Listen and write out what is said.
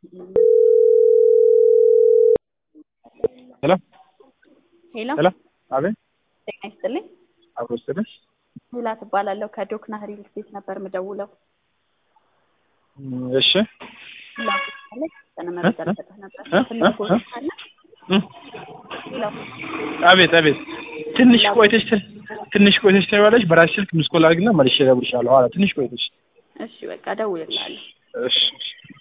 ሄሎ ሄሎ ሄሎ፣ አቤት። ጤና ይስጥልኝ። አብሮ ስልሽ ሉላ ትባላለሁ። ከዶክና ሪል ስቴት ነበር ምደውለው። እሺ ሉላ ትባላለች። የተወሰነ መረጃ ልሰጥህ ነበር። እ? ትልቅ እ? ቦታ አለ። እ? ሄሎ አቤት አቤት። ትንሽ ቆይተሽ ት- ትንሽ ቆይተሽ ታይዋለሽ። በራስሽ ስልክ ምስኮል አድርግና መልሼ እደውልልሻለሁ። ኋላ ትንሽ ቆይተሽ። እሺ በቃ እደውልልሃለሁ። እሺ